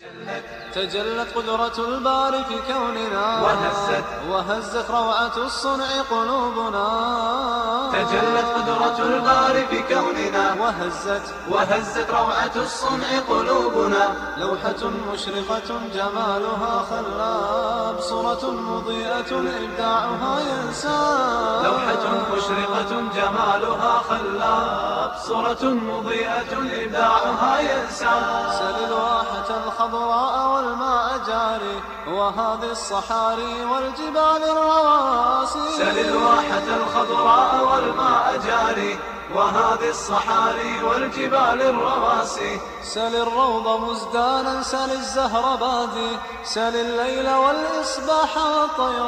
تجلت قدرة الباري في كوننا وهزت وهزت روعة الصنع قلوبنا تجلت قدرة الباري في كوننا وهزت وهزت روعة الصنع قلوبنا لوحة مشرقة جمالها خلاب صورة مضيئة إبداعها ينساب لوحة مشرقة جمالها خلاب صورة مضيئة إبداعها ينسى سل الواحة الخضراء والماء جاري وهذه الصحاري والجبال الرواسي سل الواحة الخضراء والماء جاري وهذه الصحاري والجبال الرواسي سل الروض مزدانا سل الزهر بادي سل الليل والإصباح والطير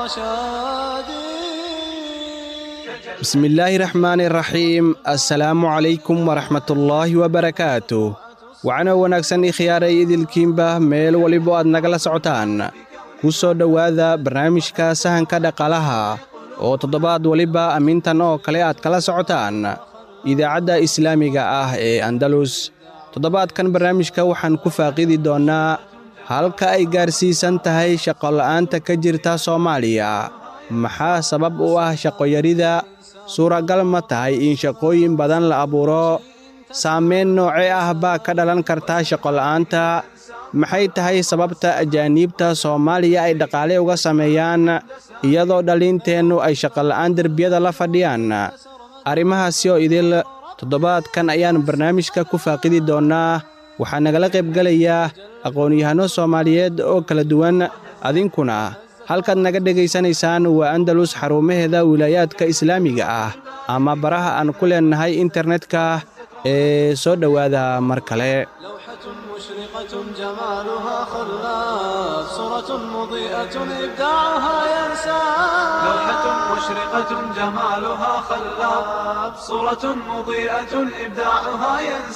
شادي bismillaahi raxmaani raxiim assalaamu calaykum waraxmatullaahi wabarakaatu wacno wanaagsan ikhyaaray idilkiinba meel walibo aad nagala socotaan ku soo dhowaada barnaamijka sahanka dhaqaalaha oo toddobaad waliba amintan oo kale aad kala socotaan idaacadda islaamiga ah ee andalus toddobaadkan barnaamijka waxaan ku faaqidi doonnaa halka ay gaarsiisan tahay shaqola'aanta ka jirta soomaaliya maxaa sabab u ah shaqoyarida suuragal ma tahay in shaqooyin badan la abuuro saamayn noocee ah baa ka dhalan karta shaqola'aanta maxay tahay sababta ajaaniibta soomaaliya ay dhaqaale uga sameeyaan iyadoo dhalinteennu ay shaqola'aan derbiyada la fadhiyaan arrimahaasi oo idil toddobaadkan ayaan barnaamijka ku faaqidi doonnaa waxaa nagala qaybgelayaa aqoon-yahanno soomaaliyeed oo kala duwan adinkuna halkaad naga dhegaysanaysaan waa andalus xarumaheeda wilaayaadka islaamiga ah ama baraha aan ku leennahay internetka ee soo dhowaada mar kale لوحة مشرقة جمالها خلاب صورة مضيئة إبداعها ينساب لوحة مشرقة جمالها خلاب صورة مضيئة إبداعها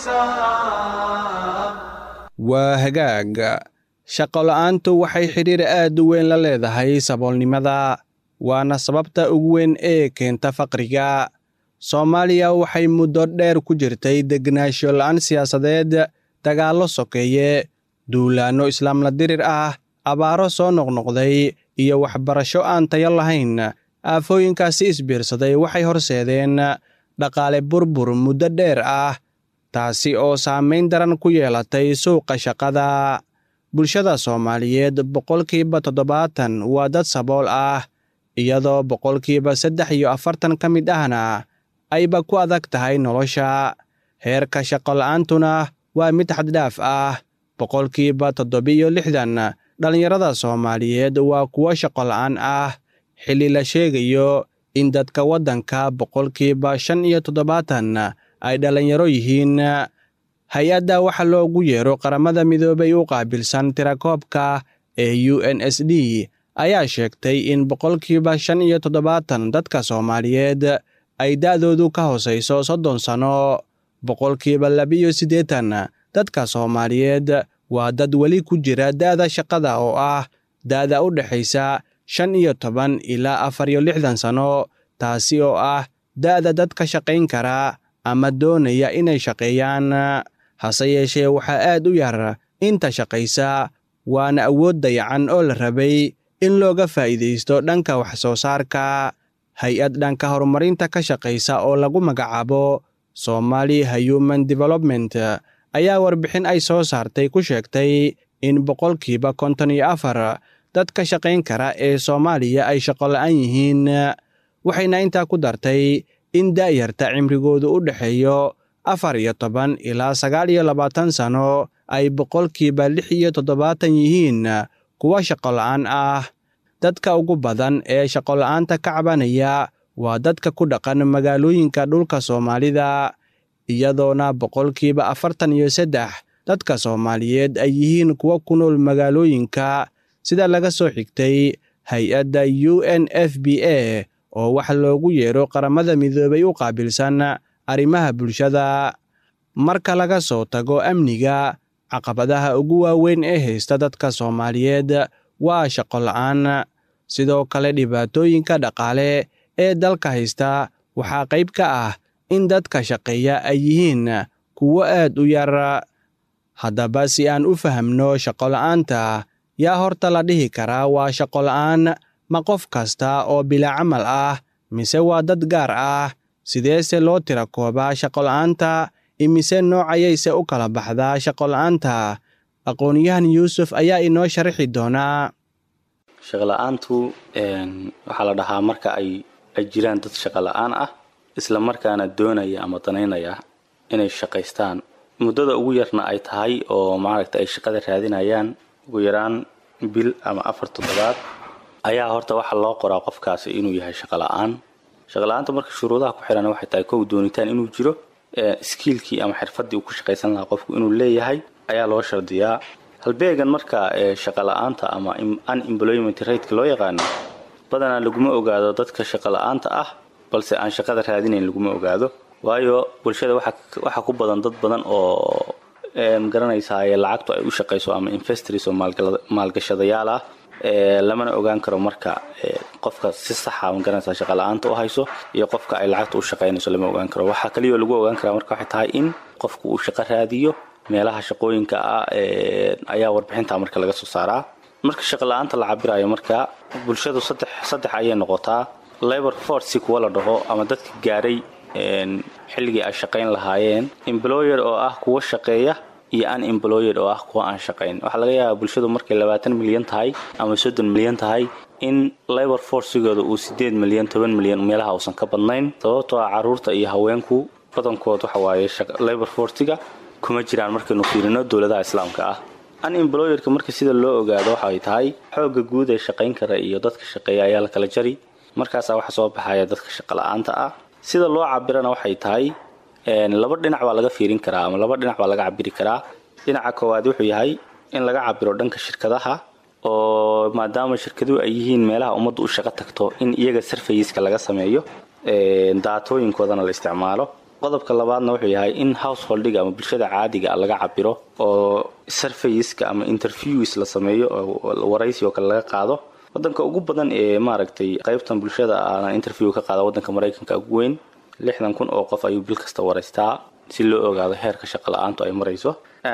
ينساب waa hagaag shaqola'aantu waxay xidhiir aad u weyn la leedahay saboolnimada waana sababta ugu weyn ee keenta faqriga soomaaliya waxay muddo dheer ku jirtay degnaansho la'aan siyaasadeed dagaallo sokeeye duulaanno islaamla dirir ah abaaro soo noqnoqday iyo waxbarasho aan tayo lahayn aafooyinkaasi isbiirsaday waxay horseedeen dhaqaale burbur muddo dheer ah taasi oo saamayn daran ku yeelatay suuqa shaqada bulshada soomaaliyeed boqolkiiba toddobaatan waa dad sabool ah iyadoo boqolkiiba saddex iyo afartan ka mid ahna ayba ku adag tahay nolosha heerka shaqola'aantuna waa mid xaddhaaf ah boqolkiiba toddobiyo lixdan dhallinyarada soomaaliyeed waa kuwo shaqola'aan ah xilli la sheegayo in dadka waddanka boqolkiiba shan iyo toddobaatan ay dhallinyaro yihiin hay-adda waxa loogu yeero qaramada midoobay u qaabilsan tirakoobka ee u n s d ayaa sheegtay in boqolkiiba shan iyo toddobaatan dadka soomaaliyeed ay da'doodu ka hoosayso soddon sanno boqolkiiba labiyo siddeetan dadka soomaaliyeed waa dad weli ku jira da'da shaqada oo ah da'da u dhexaysa shan iyo toban ilaa afar iyo lixdan sanno taasi oo ah da'da dadka shaqayn kara ama doonaya inay shaqeeyaan hase yeeshee waxaa aad u yar inta shaqaysa waana awood dayacan oo la rabay in looga faa'iidaysto dhanka wax soo saarka hay-ad dhanka horumarinta ka shaqaysa oo lagu magacaabo somali human development ayaa warbixin ay soo saartay ku sheegtay in boqolkiiba konton iyo afar dadka shaqayn kara ee soomaaliya ay shaqola'aan yihiin waxayna intaa ku dartay in da'yarta cimrigoodu u dhexeeyo afar iyo toban ilaa sagaal iyo labaatan sanno ay boqolkiiba lix iyo toddobaatan yihiin kuwa shaqola'aan ah dadka ugu badan ee shaqola'aanta ka cabanaya waa dadka ku dhaqan magaalooyinka dhulka soomaalida iyadoona boqolkiiba afartan iyo saddex dadka soomaaliyeed ay yihiin kuwa ku nool magaalooyinka sida laga soo xigtay hay-adda u n f b a oo wax loogu yeero qaramada midoobay u qaabilsan arrimaha bulshada marka laga soo tago amniga caqabadaha ugu waaweyn ee haysta dadka soomaaliyeed waa shaqola'aan sidoo kale dhibaatooyinka dhaqaale ee dalka haysta waxaa qayb ka ah in dadka shaqeeya ay yihiin kuwo aad u yar haddaba si aan u fahamno shaqola'aanta yaa horta la dhihi karaa waa shaqola'aan ma qof kasta oo bila camal ah mise waa dad gaar ah sideese loo tira koobaa shaqola'aanta imise noocayayse u kala baxdaa shaqola'aanta aqoon-yahan yuusuf ayaa inoo sharaxi doonaa shaqola'aantu waxaa la dhahaa marka ay ay jiraan dad shaqola'aan ah isla markaana doonaya ama danaynaya inay shaqaystaan muddada ugu yarna ay tahay oo maaragta ay shaqada raadinayaan ugu yaraan bil ama afar toddobaad ayaa horta waxaa loo qoraa qofkaasi inuu yahay shaqola'aan shaqola'aanta marka shuruudaha ku xiran waxay tahay kow doonitaan inuu jiro skiilkii ama xirfadii uu ku shaqaysan lahaa qofku inuu leeyahay ayaa loo shardiyaa halbeegan marka shaqola'aanta ama unemployment rateka loo yaqaano badanaa laguma ogaado dadka shaqola'aanta ah balse aan shaqada raadinayn laguma ogaado waayo bulshada waxaa ku badan dad badan oo magaranaysaa lacagtu ay u shaqayso ama investors oo maalgashadayaal ah lamana ogaan karo marka qofka si saxa magaranaysaa shaqola'aanta u hayso iyo qofka ay lacagta u shaqaynayso lama ogaan karo waxaa kaliyo lagu ogaan karaa marka waxay tahay in qofku uu shaqo raadiyo meelaha shaqooyinka ah ayaa warbixinta marka laga soo saaraa marka shaqola'aanta la cabirayo marka bulshadu saddex saddex ayay noqotaa labor force kuwa la dhaho ama dadka gaaray xilligii ay shaqayn lahaayeen employer oo ah kuwa shaqeeya iyo unemployed oo ah kuwa aan shaqayn waxaa laga yaabaa bulshadu markay labaatan milyan tahay ama soddon milyan tahay in labor forcigooda uu sideed milyan toban milyan meelaha uusan ka badnayn sababtoo ah caruurta iyo haweenku badankood waxa waaye labor forciga kuma jiraan markaynu fiirino dowladaha islaamka ah unemployerka marka sida loo ogaado waxay tahay xoogga guud ee shaqayn kara iyo dadka shaqeeya ayaa la kala jari markaasaa waxa soo baxaya dadka shaqola'aanta ah sida loo cabirana waxay tahay laba dhinac baa laga fiirin karaa ama laba dhinac baa laga cabiri karaa dhinaca koowaad wuxuu yahay in laga cabiro dhanka shirkadaha oo maadaama shirkaduhu ay yihiin meelaha ummaddu u shaqo tagto in iyaga sarfayiska laga sameeyo daatooyinkoodana la isticmaalo qodobka labaadna wuxuu yahay in householdiga ama bulshada caadiga laga cabiro oo sarfayiska ama interviews la sameeyo oo waraysi oo kale laga qaado wadanka ugu badan ee maaragtay qaybtan bulshada aana interview ka qaada wadanka maraykanka ugu weyn lixdan kun oo qof ayuu bil kasta waraystaa si loo ogaado heerka shaqo la-aantu ay marayso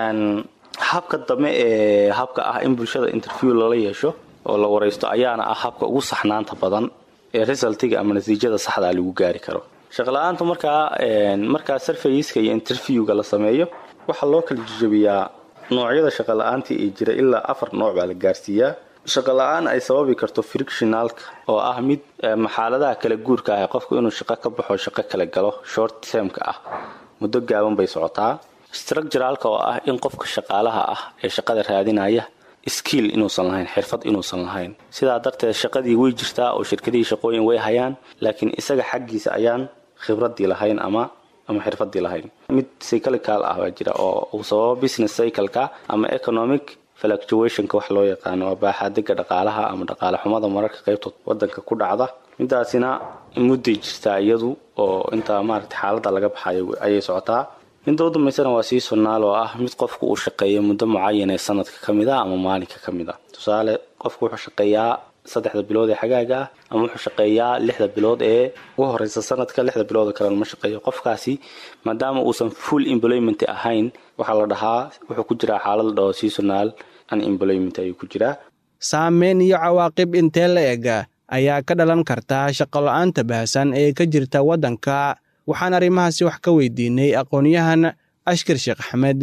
habka dambe ee habka ah in bulshada interview loola yeesho oo la waraysto ayaana ah habka ugu saxnaanta badan ee resultiga ama natiijada saxdaa lagu gaari karo shaqala-aantu markaa markaa sarfayiska iyo interviewga la sameeyo waxaa loo kala jajabiyaa noocyada shaqala-aantii ee jira ilaa afar nooc baa la gaarsiiyaa shaqala-aan ay sababi karto frictionalka oo ah mid maxaaladaha kala guurka ah qofku inuu shaqo ka baxo shaqo kala galo short termka ah muddo gaaban bay socotaa structuralka oo ah in qofka shaqaalaha ah ee shaqada raadinaya skill inuusan lahayn xirfad inuusan lahayn sidaa darteed shaqadii way jirtaa oo shirkadihii shaqooyin way hayaan laakiin isaga xaggiisa ayaan khibradii lahayn ama ama xirfadii lahayn mid cyclical ah baa jira oo uu sababo business cycleka ama economic fluctuationka wax loo yaqaano waa baaxaadega dhaqaalaha ama dhaqaale xumada mararka qaybtood wadanka ku dhacda midaasina mudday jirtaa iyadu oo intaa maaragta xaaladda laga baxayo ayay socotaa midda u dambaysana waa sii sunnaal oo ah mid qofku uu shaqeeyo muddo mucayan ee sanadka ka mid a ama maalinka ka mid a tusaale qofku wuxuu shaqeeyaa saddexda bilood ee xagaaga ah ama wuxuu shaqeeyaa lixda bilood ee ugu horeysa sanadka lixda bilood oo kalena ma shaqeeyo qofkaasi maadaama uusan full employment ahayn waxaa la dhahaa wuxuu ku jiraa xaalad la dhaho seasonal unemployment ayuu ku jiraa saameyn iyo cawaaqib intee la eg ayaa ka dhalan karta shaqola-aanta baahsan ee ka jirta waddanka waxaan arrimahaasi wax ka weydiinay aqoon-yahan ashkar sheekh axmed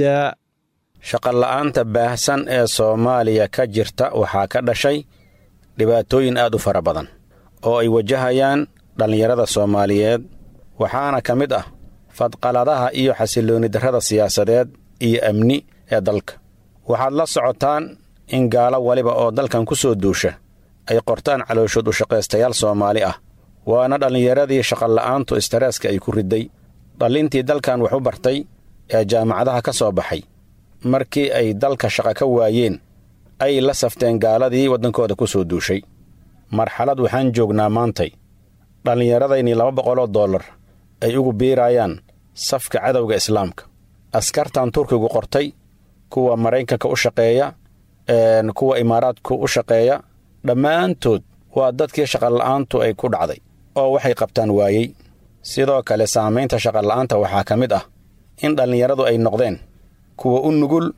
shaqola'aanta baahsan ee soomaaliya ka jirta waxaa ka dhashay dhibaatooyin aad u fara badan oo ay wajahayaan dhallinyarada soomaaliyeed waxaana ka mid ah fadqaladaha iyo xasillooni darrada siyaasadeed iyo amni ee dalka waxaad la socotaan in gaalo waliba oo dalkan ku soo duusha ay qortaan calooshood u shaqaystayaal soomaali ah waana dhallinyaradii shaqola'aantu istareeska ay ku ridday dhallintii dalkan wax u bartay ee jaamacadaha ka soo baxay markii ay dalka shaqa ka waayeen ay la safteen gaaladii waddankooda ku soo duushay marxalad waxaan joognaa maantay dhallinyaradaynii laba boqoloo dollar ay ugu biiraayaan safka cadowga islaamka askartan turkigu qortay kuwa maraykanka u shaqeeya kuwa imaaraadku u shaqeeya dhammaantood waa dadkii shaqola'aantu ay ku dhacday oo waxay qabtaan waayey sidoo kale saamaynta shaqola'aanta waxaa ka mid ah in dhallinyaradu ay noqdeen kuwa u nugul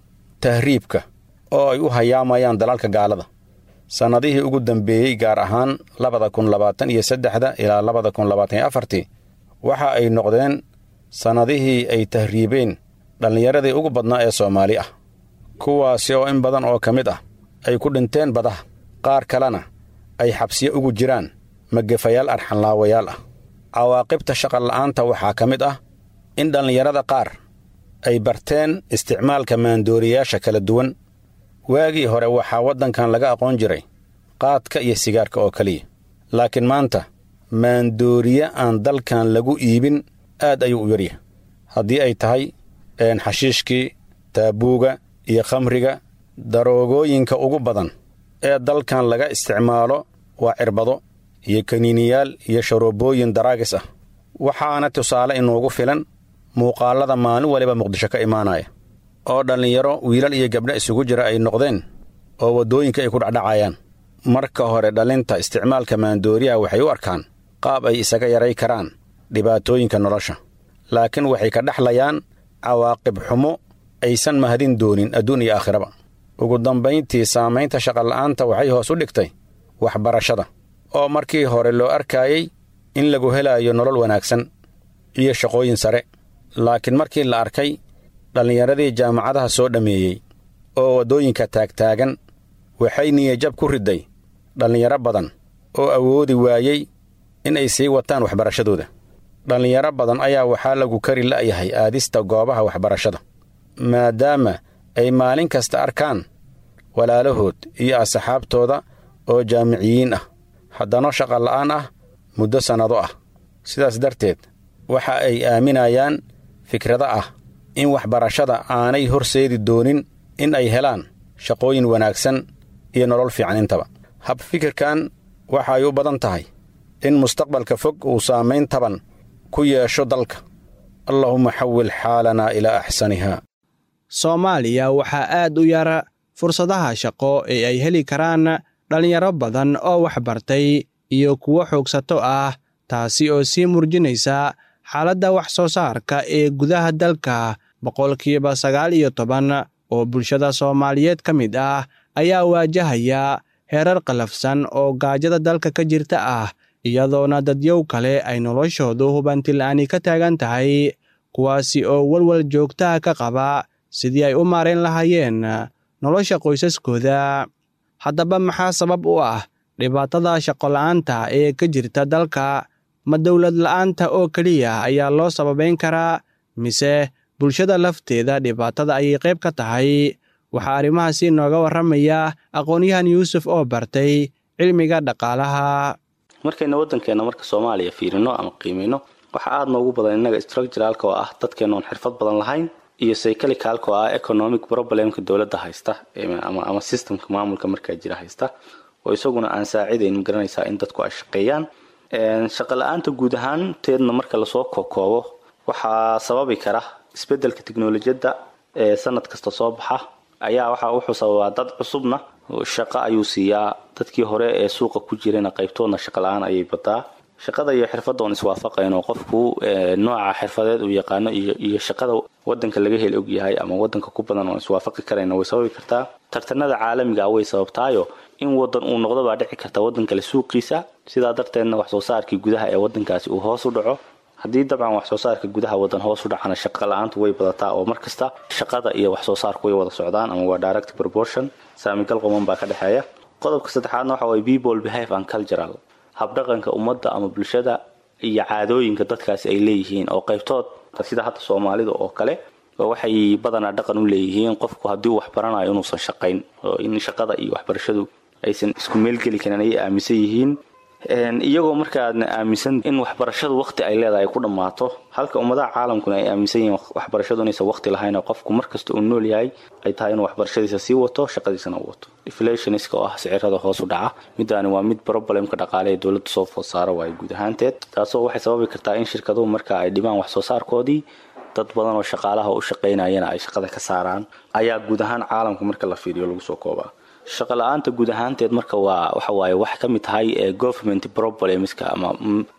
tahriibka oo ay u hayaamayaan dalalka gaalada sannadihii ugu dambeeyey gaar ahaan labada kun labaatan iyo saddexda ilaa labada kun labaatan iyo afartii waxa ay noqdeen sannadihii ay tahriibeen dhallinyaradii ugu badnaa ee soomaali ah kuwaasi oo in badan oo ka mid ah ay ku dhinteen badaha qaar kalena ay xabsiyo ugu jiraan magafayaal arxanlaawayaal ah cawaaqibta shaqola'aanta waxaa ka mid ah in dhallinyarada qaar ay barteen isticmaalka maandooriyaasha kala duwan waagii hore waxaa waddankan laga aqoon jiray qaadka iyo sigaarka oo keliya laakiin maanta maandooriye aan dalkan lagu iibin aad ayuu u yaryahay haddii ay tahay xashiishkii taabuuga iyo khamriga daroogooyinka ugu badan ee dalkan laga isticmaalo waa cirbado iyo kaniiniyaal iyo sharoobooyin daraagis ah waxaana tusaale inuugu filan muuqaallada maalin waliba muqdisho ka imaanaya oo dhallinyaro wiilal iyo gabdho isugu jira ay noqdeen oo waddooyinka ay ku dhacdhacayaan marka hore dhalinta isticmaalka maandooriyaha waxay u arkaan qaab ay isaga yaray karaan dhibaatooyinka nolosha laakiin waxay ka dhexlayaan cawaaqib xumo aysan mahadin doonin adduun iyo aakhiraba ugu dambayntii saamaynta shaqola'aanta waxay hoos u dhigtay waxbarashada oo markii hore loo arkaayey in lagu helaayo nolol wanaagsan iyo shaqooyin sare laakiin markii la arkay dhallinyaradii jaamacadaha soo dhammeeyey oo waddooyinka taagtaagan waxay niyajab ku ridday dhallinyaro badan oo awoodi waayey in ay sii wataan waxbarashadooda dhallinyaro badan ayaa waxaa lagu kari la'yahay aadista goobaha waxbarashada maadaama ay maalin kasta arkaan walaalahood iyo asxaabtooda oo jaamiciyiin ah haddana shaqola'aan ah muddo sannado ah sidaas darteed waxa ay aaminayaan fikrada ah in waxbarashada aanay horseedi doonin in ay helaan shaqooyin wanaagsan iyo nolol fiican intaba hab fikirkan waxa ay u badan tahay in mustaqbalka fog uu saamayn taban ku yeesho dalka allahuma xawil xaalanaa ilaa axsaniha soomaaliya waxaa aad u yara fursadaha shaqo ee ay heli karaan dhallinyaro badan oo waxbartay iyo kuwo xoogsato ah taasi oo sii murjinaysa xaaladda wax soo saarka ee gudaha dalka boqolkiiba sagaal iyo toban oo bulshada soomaaliyeed ka mid ah ayaa waajahaya heerar qalafsan oo gaajada dalka ka jirta ah iyadoona dadyow kale ay noloshoodu hubantila'aani ka taagan tahay kuwaasi oo walwal joogtaha ka qaba sidii ay u maarayn lahaayeen nolosha qoysaskooda haddaba maxaa sabab u ah dhibaatada shaqola'aanta ee ka jirta dalka ma dowlad la'aanta oo keliya ayaa loo sababayn karaa mise bulshada lafteeda dhibaatada ayay qayb ka tahay waxaa arrimahaasi nooga warramaya aqoon-yahan yuusuf oo bartay cilmiga dhaqaalaha markayna waddankeenna marka soomaaliya fiirino ama qiimino waxaa aada noogu badan innaga structuralka oo ah dadkeenna oon xirfad badan lahayn iyo cyclicalka oo ah economic problemka dowladda haysta ama systemka maamulka markaa jira haysta oo isaguna aan saacidayn magaranaysaa in dadku ay shaqeeyaan shaqa la-aanta guud ahaanteedna marka lasoo kokoobo waxaa sababi kara isbedelka teknolojiyadda ee sanad kasta soo baxa ayaa waxa wuxuu sababaa dad cusubna shaqo ayuu siiyaa dadkii hore ee suuqa ku jirana qaybtoodna shaqa la-aan ayay badaa shaqada iyo xirfadda oon iswaafaqayn oo qofku nooca xirfadeed uu yaqaano iyo shaqada wadanka laga heli ogyahay ama wadanka ku badan oon iswaafaqi karayna way sababi kartaa tartanada caalamiga way sababtaayo in wadan uu noqdo baa dhici karta wadan kale suuqiisa sidaa darteedna wax soo saarkii gudaha ee wadankaasi uu hoos u dhaco haddii dabcan wax soo saarka gudaha wadan hoos u dhacana shaqa la-aantu way badataa oo markasta shaqada iyo wax soo saarku way wada socdaan ama waa direct proportion saamigal qoman baa ka dhexeeya qodobka saddexaadna waxa waye people behave and cultural habdhaqanka ummadda ama bulshada iyo caadooyinka dadkaasi ay leeyihiin oo qaybtood sida hadda soomaalida oo kale waxay badanaa dhaqan u leeyihiin qofku haddii uu waxbaranayo inuusan shaqayn oo in shaqada iyo waxbarashadu aysan isku meelgeli karin ayay aaminsan yihiin iyagoo markaadna aaminsan in waxbarashadu waqti ay leedahay ku dhammaato halka ummadaha caalamkuna ay aaminsan yihiin waxbarashadu inaysan waqti lahayn oo qofku markasta uu nool yahay ay tahay inuu waxbarashadiisa sii wato shaqadiisana u wato inflationska oo ah sicirada hoos u dhaca midaani waa mid problemka dhaqaale ee dowladda soo food saaro waayo guud ahaanteed taasoo waxay sababi kartaa in shirkaduhu marka ay dhibaan wax soo saarkoodii dad badan oo shaqaalaha u shaqaynayana ay shaqada ka saaraan ayaa guud ahaan caalamka marka la fiiriyo lagu soo koobaa shaqa la-aanta guud ahaanteed marka waa waxawaaye wax ka mid tahay ee government problemska ama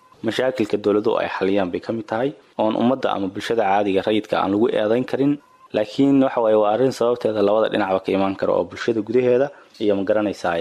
mashaakilka dowladuhu ay xaliyaan bay ka mid tahay oon ummadda ama bulshada caadiga rayidka aan lagu eedayn karin laakiin waxa waaye waa arrin sababteeda labada dhinacba ka imaan kara oo bulshada gudaheeda iyo ma garanaysaa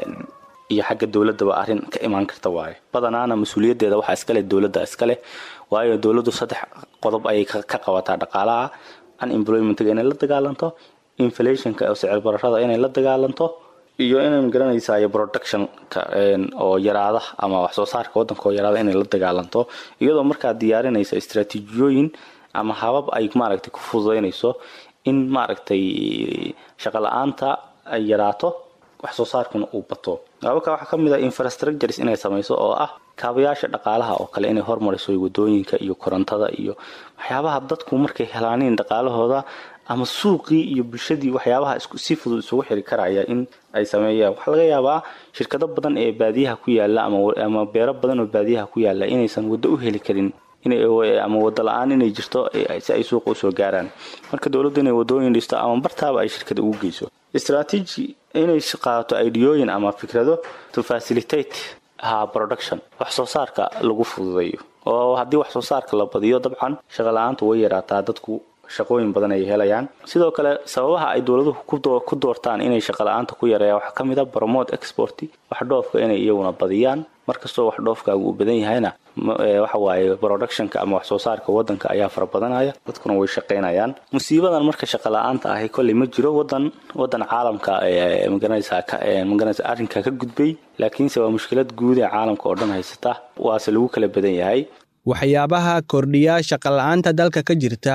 iyo xagga dowladaba arrin ka imaan karta waaye badanaana mas-uuliyaddeeda waxaa iskaleh dowladda iskaleh waayo dowladdu saddex qodob ayay ka qabataa dhaqaalaha unemploymentiga inay la dagaalanto inflationka oo sicir bararada inay la dagaalanto iyo inay magaranaysaa productionka oo yaraada ama wax soo saarka waddanka oo yaraada inay la dagaalanto iyadoo markaa diyaarinaysa istraatiijiyooyin ama habab ay maaragtay ku fududaynayso in maaragtay shaqo la-aanta ay yaraato wax soo saarkuna uu bato hababka waxaa ka mid ah infrastructures inay samayso oo ah kaabayaasha dhaqaalaha oo kale inay hormariso wadooyinka iyo korontada iyo waxyaabaha dadku markay helaaniin dhaqaalahooda ama suuqii iyo bulshadii waxyaabaha si fudud isugu xiri karaya in ay sameeyaan waxaa laga yaabaa shirkado badan ee baadiyaha ku yaala ama beero badan oo baadiyaha ku yaala inaysan waddo u heli karin ama wado la-aan inay jirto si ay suuqa usoo gaaraan marka dowladdu inay wadooyin dhisto ama bartaaba ay shirkada ugu geyso strategy inay qaadato ideyooyin ama fikrado to facilitate ha production wax soo saarka lagu fududeeyo oo haddii wax soo saarka la badiyo dabcan shaqo la-aantu way yaraataa dadku shaqooyin badan ay helayaan sidoo kale sababaha ay dowladuhu ku doortaan inay shaqo la-aanta ku yareeyaan waxaa ka mid a promote export wax dhoofka inay iyaguna badiyaan markastoo wax dhoofkaagu uu badan yahayna waxa waaye productionka ama wax soo saarka wadanka ayaa fara badanaya dadkuna way shaqaynayaan musiibadan marka shaqo la-aanta ahi kolley ma jiro wadan wadan caalamka magaranaysaa magaranaysa arrinka ka gudbay laakiinse waa mushkilad guud ee caalamka oo dhan haysata waase lagu kala badan yahay waxyaabaha kordhiya shaqo la-aanta dalka ka jirta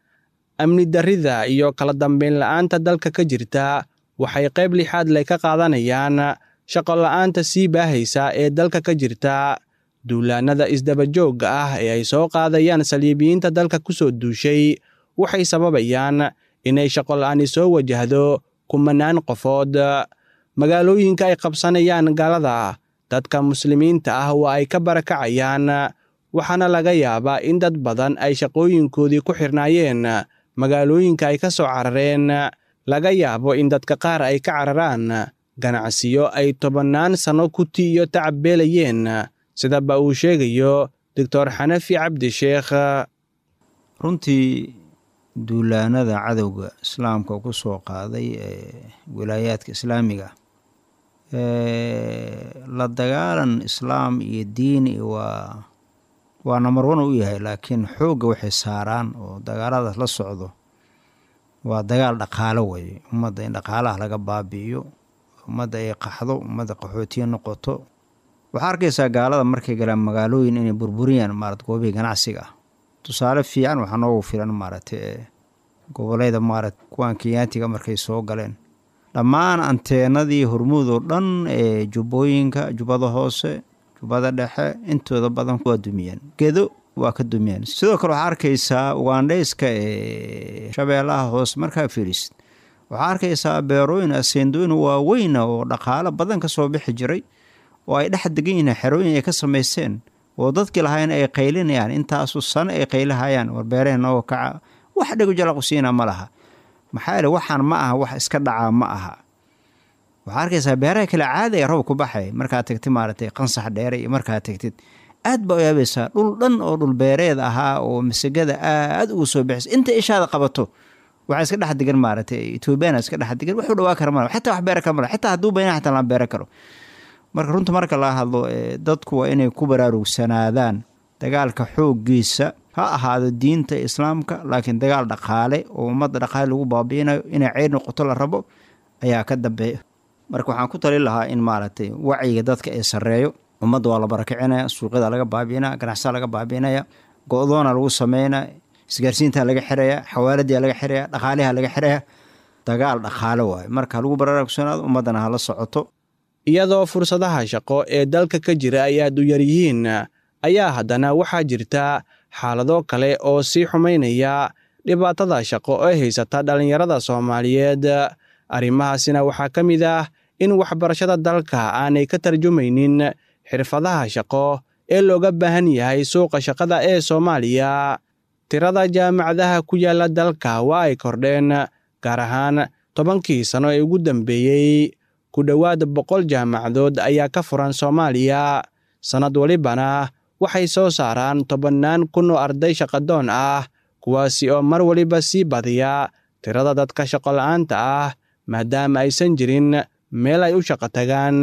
amni darrida iyo kala dambeyn la-aanta dalka ka jirta waxay qayb lixaad leh ka qaadanayaan shaqo la-aanta sii baahaysa ee dalka ka jirta duulaanada isdabajoogga ah ee ay soo qaadayaan saliibiyiinta dalka ku soo duushay waxay sababayaan inay shaqo la-aani soo wajahdo kumanaan qofood magaalooyinka ay qabsanayaan galada dadka muslimiinta ah waa ay ka barakacayaan waxaana laga yaabaa in dad badan ay shaqooyinkoodii ku xirnaayeen magaalooyinka ay ka soo carareen laga yaabo in dadka qaar ay ka cararaan ganacsiyo ay tobannaan sanno kuti iyo tacab beelayeen sidaba uu sheegayo doctor xanafi cabdi sheekh runtii duulaanada cadowga islaamka ku soo qaaday ee wilaayaadka islaamiga la dagaalan islaam iyo diini waa waa namar wan u yahay laakiin xoogga waxay saaraan oo dagaaladaas la socdo waa dagaal dhaqaalo weye ummadda in dhaqaalaha laga baabi'iyo ummadda ay qaxdo ummadda qaxootiya noqoto waxaa arkaysaa gaalada markay galaan magaalooyin inay burburiyaan maarata goobihii ganacsiga ah tusaale fiican waxaa noogu filan maaragtay ee goboleyda maarata kuwaan kenyaatiga markay soo galeen dhammaan anteenadii hormuud oo dhan ee jubbooyinka jubbada hoose jubbada dhexe intooda badan waa dumiyeen gedo waa ka dumiyeen sidoo kale waxaa arkaysaa ugandhayska ee shabeellaha hoose markaa fiirisid waxaa arkaysaa beerooyin aseendooyin waaweyna oo dhaqaalo badan ka soo bixi jiray oo ay dhex degan yihiin xerooyin ay ka samaysteen oo dadkii lahayn ay qaylinayaan intaasu sano ay qaylihayaan war beerahee nooga kaca wax dhegu jalaqsiina ma laha maxaa yeele waxaan ma aha wax iska dhacaa ma aha waxaa arkaysaa beeraha kale caadi ee roob ku baxay markaad tagtid maaragtay qansax dheere iyo markaad tagtid aad baa u yaabaysaa dhul dhan oo dhul beereed ahaa oo masagada aad ugu soo bixisa inta ishaada qabato waxaa iska dhex degan maaragtay etoobiyana iska dhex degan wuxuu dhawaa kara mala xitaa wax beera kara mala xitaa hadduu bayna xitaa lama beera karo marka runta marka laga hadlo dadku waa inay ku baraarugsanaadaan dagaalka xooggiisa ha ahaado diinta islaamka laakiin dagaal dhaqaale oo ummadda dhaqaale lagu baabi'inayo inay ceyr noqoto la rabo ayaa ka dambeeya marka waxaan ku talin lahaa in maaragtay wacyiga dadka ee sarreeyo ummadda waa la barakicinaya suuqyada laga baabi'inaya ganacsadaa laga baabi'inaya go-doona lagu sameynaya isgaarsiintaa laga xiraya xawaaladiia laga xiraya dhaqaaliha laga xiraya dagaal dhaqaale waayo marka lagu baraarugsanaado ummaddana hala socoto iyadoo fursadaha shaqo ee dalka ka jira ay aad u yar yihiin ayaa haddana waxaa jirta xaalado kale oo sii xumaynaya dhibaatada shaqo ee haysata dhallinyarada soomaaliyeed arrimahaasina waxaa ka mid ah in waxbarashada dalka aanay ka tarjumaynin xirfadaha shaqo ee looga baahan yahay suuqa shaqada ee soomaaliya tirada jaamacadaha ku yaalla dalka waa ay kordheen gaar ahaan tobankii sano ee ugu dambeeyey ku dhowaad boqol jaamacadood ayaa ka furan soomaaliya sannad walibana waxay soo saaraan tobannaan kun oo arday shaqadoon ah kuwaasi oo mar waliba sii badiya tirada dadka shaqola'aanta ah maadaama aysan jirin meel ay u shaqo tagaan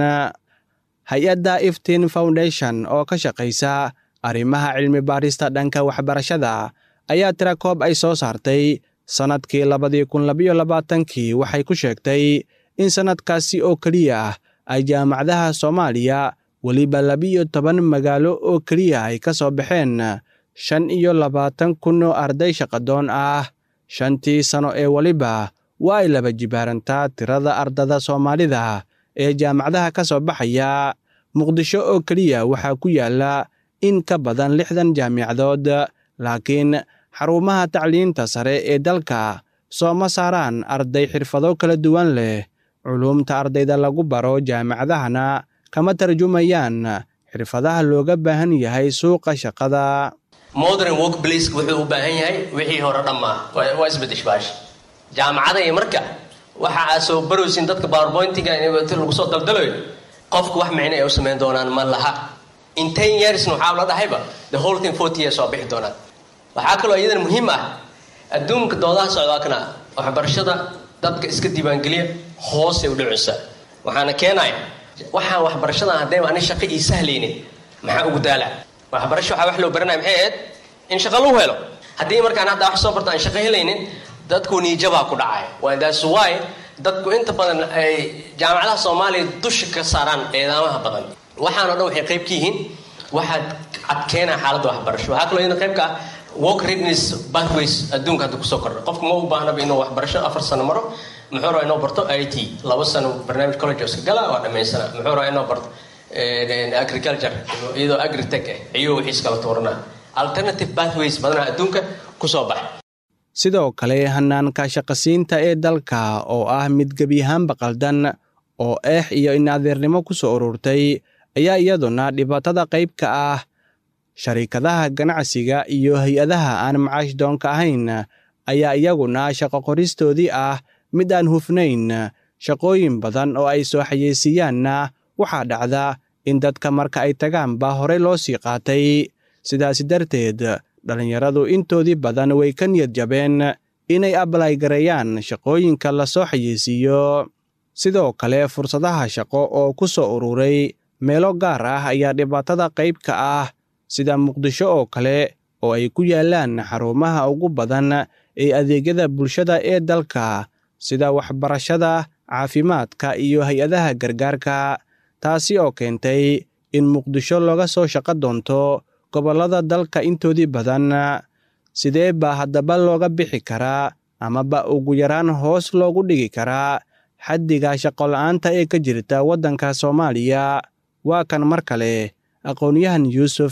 hay-adda iftin foundation oo ka shaqaysa arrimaha cilmi baarista dhanka waxbarashada ayaa tira koob ay soo saartay sannadkii labadii kun labayo labaatankii waxay ku sheegtay in sannadkaasi oo keliya ah ay jaamacadaha soomaaliya weliba labiyo toban magaalo oo keliya ay ka soo baxeen shan iyo labaatan kun oo arday shaqadoon ah shantii sano ee weliba waa ay laba jibaarantaa tirada ardada soomaalida ee jaamacadaha ka soo baxaya muqdisho oo keliya waxaa ku yaala in ka badan lixdan jaamicadood laakiin xarumaha tacliinta sare ee dalka sooma saaraan arday xirfado kala duwan leh culuumta ardayda lagu baro jaamacadahana kama tarjumayaan xirfadaha looga baahan yahay suuqa shaqada modern workplace wuxuu u baahan yahay wixii hore dhammaa waa isbeddesh baash jaamacada iyo marka waxa aad soo baraysin dadka powerpointiga lagu soo daldalayo qofku wax micno ay u samayn doonaan ma laha in ten yearsna waxaa la dhahayba the whole thing forty years waa bixi doonaan waxaa kaloo iyadana muhiim ah adduunka doodaha socdaakana waxbarashada dadka iska diiwaangeliya hoosay u dhicisa waxaana keenaya waxaan waxbarashadan haddayba ani shaqo ii sahlaynin maxaa ugu daala waxbarasho waxaa wax loo baranaya maxay ahayd in shaqo lagu helo haddii markaan hadda wax soo barto aan shaqo helaynin dadku niijabaa ku dhacaya waa that's why dadku inta badan ay jaamacadaha soomaaliya dusha ka saaraan eedaamaha badan waxaan o dhan waxay qayb ka yihiin waxaad adkeenaa xaaladda waxbarasho waxaa kaloo iyadana qayb ka ah work readiness pathways adduunka hadda kusoo kordha qofku ma u baahnaba inuu waxbarasho afar sano maro muxuu rabaa inuu barto i t laba sano barnaamij college iska gala waa dhammaysana muxuu rabaa inuu barto agriculture iyadoo agritech ah iyo wixiis kala tuurana alternative pathways badanaa adduunka kusoo baxa sidoo kale hanaanka shaqasiinta ee dalka oo ah mid gebiyahaanba qaldan oo eex iyo in adeernimo ku soo ururtay ayaa iyaduna dhibaatada qayb ka ah sharikadaha ganacsiga iyo hay-adaha aan macaash doonka ahayn ayaa iyaguna shaqo qoristoodii ah mid aan hufnayn shaqooyin badan oo ay soo xayeysiiyaanna waxaa dhacda in dadka marka ay tagaanba horey loo sii qaatay sidaasi darteed dhallinyaradu intoodii badan way ka niyad jabeen inay ablay gareeyaan shaqooyinka lasoo xayeysiiyo sidoo kale fursadaha shaqo oo ku soo ururay meelo gaar ah ayaa dhibaatada qayb ka ah sida muqdisho oo kale oo ay ku yaalaan xarumaha ugu badan ee adeegyada bulshada ee dalka sida waxbarashada caafimaadka iyo hay-adaha gargaarka taasi oo keentay in muqdisho looga soo shaqo doonto gobollada dalka intoodii badan sidee baa haddaba looga bixi karaa amaba ugu yaraan hoos loogu dhigi karaa xaddiga shaqola'aanta ee ka jirta waddanka soomaaliya waa kan mar kale aqoon-yahan yuusuf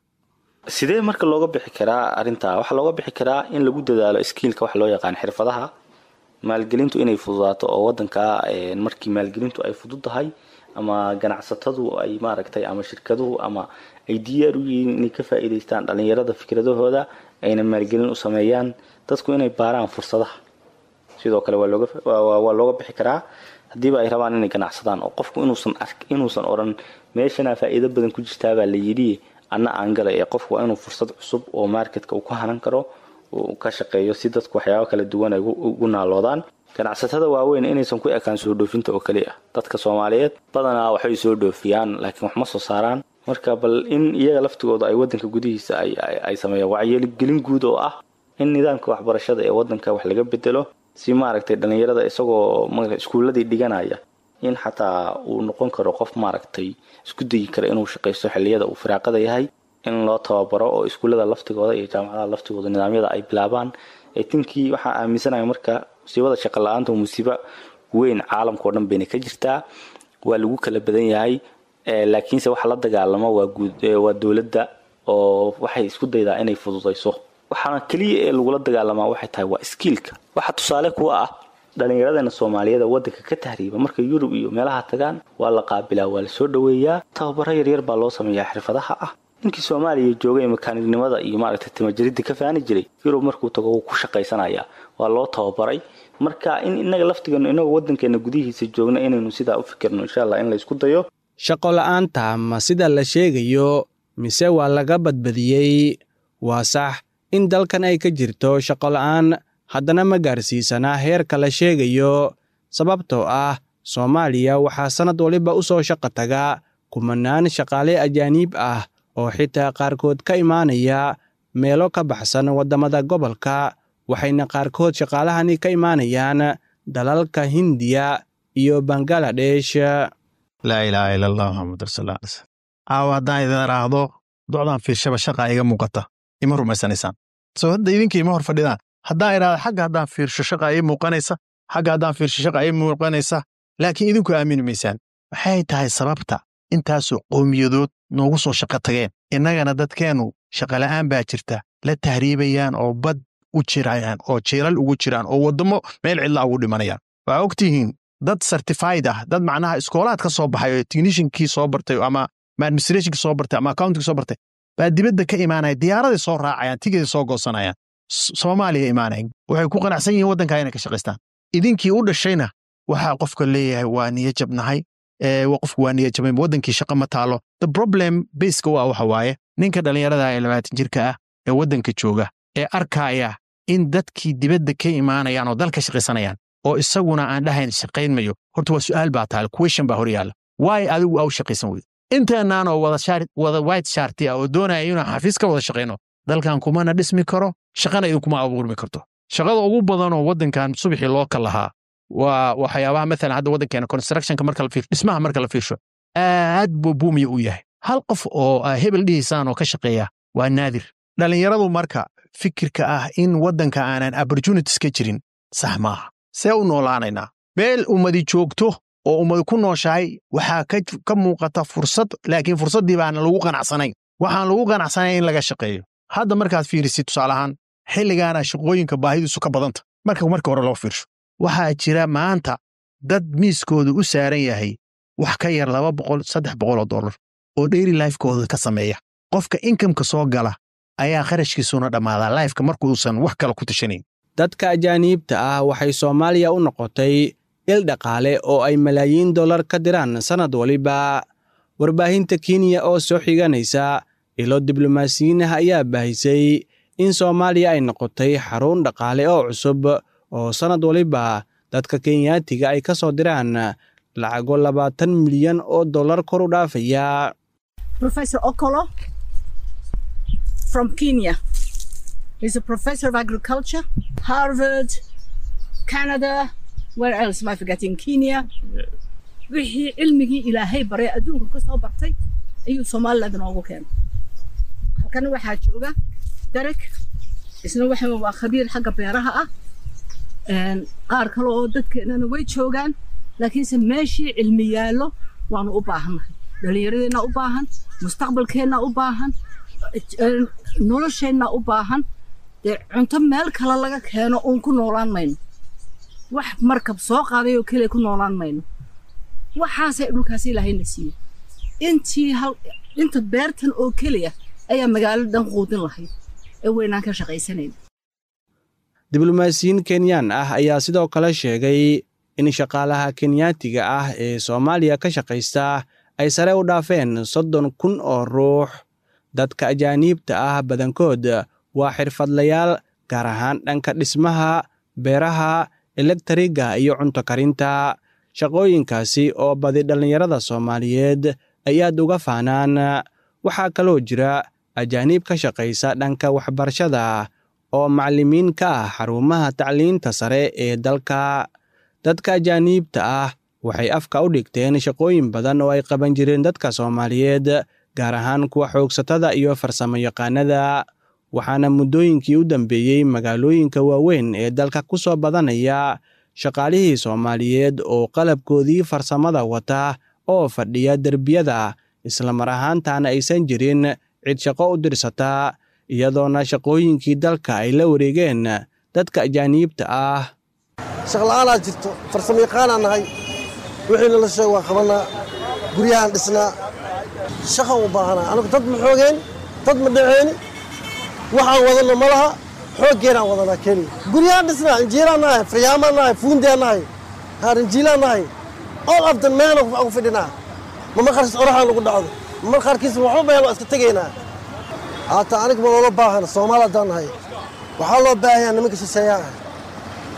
sidee marka looga bixi karaa arrintaa waxaa looga bixi karaa in lagu dadaalo skiilka wax loo yaqaan xirfadaha maalgelintu inay fududaato oo wadanka markii maalgelintu ay fudud tahay ama ganacsatadu ay maaragtay ama shirkaduhu ama ay diyaar u yihiin inay ka faa'iidaystaan dhallinyarada fikradahooda ayna maalgelin u sameeyaan dadku inay baaraan fursadaha sidoo kale waa looga waa looga bixi karaa haddiiba ay rabaan inay ganacsadaan oo qofku inuusan ark inuusan odhan meeshanaa faa'iido badan ku jirtaabaa la yidhi anna aan galay ee qofku waa inuu fursad cusub oo marketka uu ka hanan karo uu ka shaqeeyo si dadku waxyaabo kala duwan ay ugu naaloodaan ganacsatada waaweyn inaysan ku ekaan soo dhoofinta oo keliya dadka soomaaliyeed badanaa waxay soo dhoofiyaan laakiin wax ma soo saaraan marka bal in iyaga laftigooda ay wadanka gudihiisa ay sameeyaan wacyigelin guud oo ah in nidaamka waxbarashada ee wadanka wax laga bedelo si maaragtay dhallinyarada isagoo iskuuladii dhiganaya in xataa uu noqon karo qof maaragtay isku dayi kara inuu shaqaysto xilliyada uu firaaqada yahay in loo tababaro oo iskuullada laftigooda iyo jaamacadaha laftigooda nidaamyada ay bilaabaan tinkii waxaa aaminsanaya marka musiibada shaqa la-aanta musiibo weyn caalamkao dhan bayna ka jirtaa waa lagu kala badan yahay laakiinse waxa la dagaalamo waa dowladda oo waxay isku daydaa inay fududayso waxaana keliya ee lagula dagaalamaa waxay tahay waa skiilka waxa tusaale kuwa ah dhallinyaradana soomaaliyeed wadanka ka tahriiba markay yurub iyo meelaha tagaan waa la qaabilaa waa lasoo dhoweeyaa tababaro yaryar baa loo sameeyaa xirfadaha ah ninkii soomaaliya joogay makaanignimada iyo maaragtay timajaridda ka faani jiray yurub markuu tago wuu ku shaqaysanaya waa loo tababaray marka in inaga laftigeenu inagoo wadankeena gudihiisa joogna inaynu sidaa u fikirno insha allah in la isku dayo shaqo la'aanta ma sida la sheegayo mise waa laga badbadiyey waa sax in dalkan ay ka jirto shaqo la'aan haddana ma gaarsiisanaa heerka la sheegayo sababtoo ah soomaaliya waxaa sannad waliba u soo shaqo taga kumanaan shaqaale ajaaniib ah oo xitaa qaarkood ka imaanaya meelo ka baxsan waddamada gobolka waxayna qaarkood shaqaalahani ka imaanayaan dalalka hindiya iyo bangaladesh laa ilaaha ila allah maxamud rasuul ala slam caawa haddaan idin idhaahdo docdaan fiirshaba shaqa iga muuqata ima rumaysanaysaan soo hadda idinka ima hor fadhidaan haddaan idhaahdo xagga haddaan fiirsho shaqa ii muuqanaysa xagga haddaan fiirsho shaqa ii muuqanaysa laakiin idinku aamini maysaan maxay tahay sababta intaasoo qowmiyadood noogu soo shaqo tageen innagana dadkeennu shaqala'aan baa jirta la tahriibayaan oo bad u jirayaan oo jeelal ugu jiraan oo waddamo meel cidla ugu dhimanayaan waxaa ogtihiin dad certified ah dad macnaha iskoolaad ka soo baxay oo techniciankii soo bartay ama administrationkii soo bartay ama accountingkii soo bartay baa dibadda ka imaanaya diyaaraday soo raacayaan tigeday soo goosanayaan soomaaliya imaanayan waxay ku qanacsan yihiin waddankaa inay ka shaqaystaan idinkii u dhashayna waxaa qofka leeyahay waa niyo jabnahay qofku waa niyo jabay waddankii shaqa ma taalo the problem baska waa waxa waaye ninka dhallinyarada ee labaatan jirka ah ee waddanka jooga ee arkaya in dadkii dibadda ka imaanayaan oo dalka shaqaysanayaan oo isaguna aan dhahayn shaqayn mayo horta waa su'aal baa taal question baa hor yaalla waay adigu aa u shaqaysan weydo intaanaan oo wada white sharti ah oo doonaya inuu xafiis ka wada shaqayno dalkan kumana dhismi karo shaqana idinkuma abuurmi karto shaqada ugu badanoo waddankan subaxii loo kal lahaa waa waxyaabaha maalan hadda waddankeena constructionka marka la fiirsho dhismaha marka la fiirsho aad buu buumiya u yahay hal qof oo hebel dhihiisaan oo ka shaqeeya waa naadir dhallinyaradu marka fikirka ah in waddanka aanan opportunities ka jirin sax maaha see u noolaanaynaa meel ummadi joogto oo ummadi ku nooshahay waxaa ka muuqata fursad laakiin fursaddii baana lagu qanacsanayn waxaan lagu qanacsanayn in laga shaqeeyo hadda markaad fiirisid tusaalahaan xilligaana shaqooyinka baahidiisu ka badanta marka marka hore loo fiirsho waxaa jira maanta dad miiskoodu u saaran yahay wax ka yar laba boqol saddex boqoloo dollar oo dheyri lifekooda ka sameeya qofka inkamka soo gala ayaa kharashkiisuna dhammaadaa lifeka markuusan wax kale ku tashanayn dadka ajaaniibta ah waxay soomaaliya u noqotay il dhaqaale oo ay malaayiin dollar ka diraan sannad waliba warbaahinta kenya oo soo xiganaysa ilo diblomaasiyiin ah ayaa baahisay in soomaaliya ay noqotay xarun dhaqaale oo cusub oo sannad waliba dadka kenyaatiga ay ka soo diraan lacago labaatan milyan oo dollar kor u dhaafaya Professor Okolo from Kenya. He's a professor of agriculture, Harvard, Canada, where else am I forgetting? Kenya. wixii cilmigii ilaahay baray adduunka ka soo bartay ayuu somaliland noogu keenay halkan waxaa jooga derek isna waxa waa khabiir xagga beeraha ah qaar kale oo dadkeenana way joogaan laakiinse meeshii cilmi yaallo waanu u baahannahay dhallinyaradeenna u baahan mustaqbalkeenna u baahan nolosheenna u baahan dee cunto meel kale laga keeno uun ku noolaan mayno wax markab soo qaaday oo keliya ku noolaan mayno waxaasay dhulkaas ilaahayna siiyey intii hal inta beertan oo keliya ayaa magaalo dhan quudin lahayd ee weynaan ka shaqaysanayna diblomaasiyiin kenyaan ah ayaa sidoo kale sheegay in shaqaalaha kenyaatiga ah ee soomaaliya ka shaqaysta ay sare u dhaafeen soddon kun oo ruux dadka ajaaniibta ah badankood waa xirfadlayaal gaar ahaan dhanka dhismaha beeraha elektriga iyo cunto karinta shaqooyinkaasi oo badi dhallinyarada soomaaliyeed ay aad uga faanaan waxaa kaloo jira ajaaniib ka shaqaysa dhanka waxbarashada oo macallimiin ka ah xarumaha tacliinta sare ee dalka dadka ajaaniibta ah waxay afka u dhigteen shaqooyin badan oo ay qaban jireen dadka soomaaliyeed gaar ahaan kuwa xoogsatada iyo farsamo yaqaanada waxaana muddooyinkii u dambeeyey magaalooyinka waaweyn ee dalka ku soo badanaya shaqaalihii soomaaliyeed oo qalabkoodii farsamada wata oo fadhiya derbiyada islamar ahaantaana aysan jirin cid shaqo u dirsata iyadoona shaqooyinkii dalka ay la wareegeen dadka ajaaniibta ah shaqla'aanaa jirto farsamo yaqaanaa nahay wixii nala sheeg waa qabannaa guryahaan dhisnaa shaqa u baahanaa anugu dad ma xoogeen dad ma dhaceen waxaan wadanno ma laha xooggeenaan wadanaa keliya guryahaan dhisnaa injiiraan nahay faryaamaan nahay fuundiyaan nahay haarinjiilaan nahay all of the meelo ugu fidhinaa mama qarkiis oraxaan lagu dhacdo mama qarkiis waxba meel waa iska tegaynaa haata aniga ma loola baahana soomaali haddaan nahay waxaa loo baahanyaa nimanka shisheeyaa ah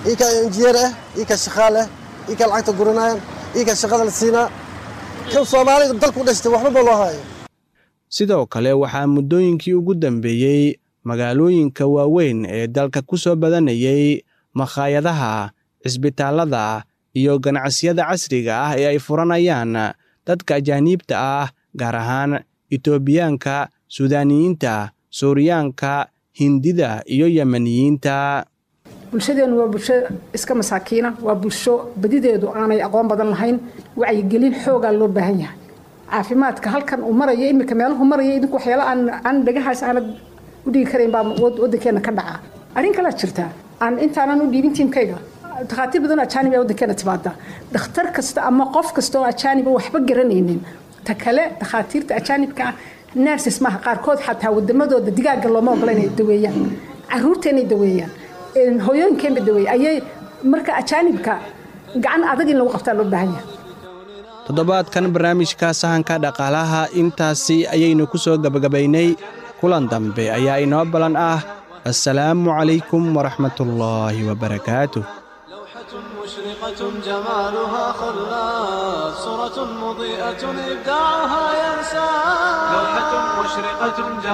iikaa injineer ah iikaa shaqaal ah iikaa lacagta guranayaan iikaa shaqada la siinaa kan soomaalida dalku dhashtay waxba ba loo haayo sidoo kale waxaa muddooyinkii ugu dambeeyey magaalooyinka waaweyn ee dalka ku soo badanayay makhaayadaha cisbitaallada iyo ganacsiyada casriga ah ee ay furanayaan dadka ajaaniibta ah gaar ahaan itoobiyaanka suudaaniyiinta suuriyaanka hindida iyo yemeniyiinta bulshadeennu waa bulsho iska masaakiina waa bulsho badideedu aanay aqoon badan lahayn wacyigelin xoogaa loo baahan yahay caafimaadka halkan uu marayo iminka meeluhu maraya idinku waxyaala aan aan dhagahaas aanad u dhigi karayn baa waddankeena ka dhaca arrin kalaa jirtaa aan intaanan u dhiibin tiimkayga dhakhaatiir badan oo ajaanib ee waddankeena timaada dhakhtar kasta ama qof kasta oo ajaaniba waxba garanaynin ta kale dhakhaatiirta ajaanibka ah nerses maaha qaarkood xataa wadamadooda digaaga looma ogola inay daweeyaan caruurta inay daweeyaan hooyooyinkeenba daweeya ayay marka ajaanibka gacan adag in lagu qabtaa loo baahan yahay toddobaadkan barnaamijka sahanka dhaqaalaha intaasi ayaynu ku soo gebagabaynay kulan dambe ayaa inoo ballan ah assalaamu calaykum waraxmatullaahi wabarakaatuh مشرقة جمالها خلاف صورة مضيئة إبداعها ينسى لوحة مشرقة